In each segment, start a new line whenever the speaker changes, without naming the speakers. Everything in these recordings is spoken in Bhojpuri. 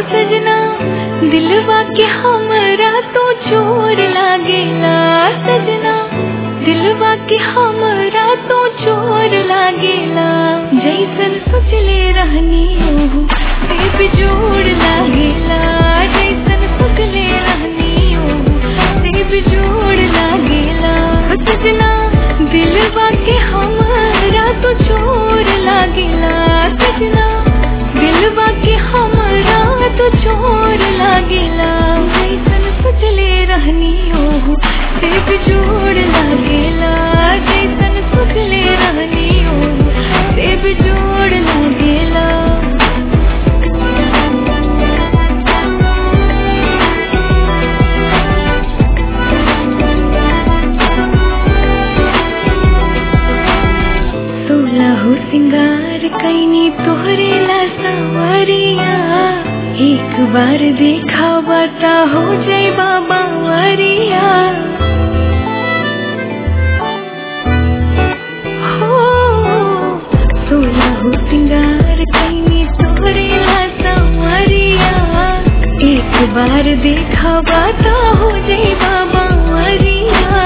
सजना दिलवा के हमरा तो चोर लागेला सजना दिलवा के हमरा तो चोर लागेला जैसन सोचले रहनी ओहू से बिजोड़ लागेला जैसन सोचले रहनी ओहू से बिजोड़ लागेला सजना दिलवा के हमरा तो चोर लागेला सजना दिलवा के हमरा तो चोर लागेला जैसन सोचले रहनी ओहू से बिजोड़ लागेला जैसन सोचले रहनी ओहू से बिजोड़ लागेला सोलहो सिंगार कैनी तोहरे ला सवरिया एक बार देखा बता हो जाए बाबा वरिया हो सोलहो सिंगार कैनी तोहरे ला सवरिया एक बार देखा बता हो जाए बाबा वरिया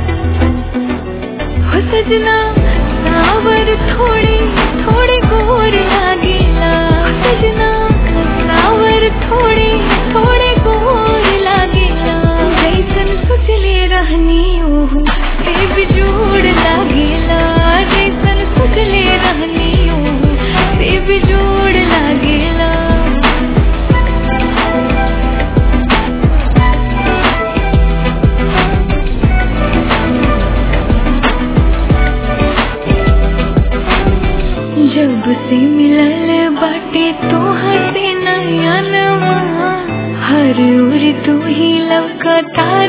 हो सजना सावर थोड़े थोड़े गोर लागेला हो सजना सावर थोड़े थोड़े गोर लागेला जैसन सोचले रहनी ओहू से बिजोड़ लागेला जैसन सोचले रहनी ओहू से बिजोड़ लागेला जब से मिलल बाटे तोहर से नया नवा हर उर तू ही लौकता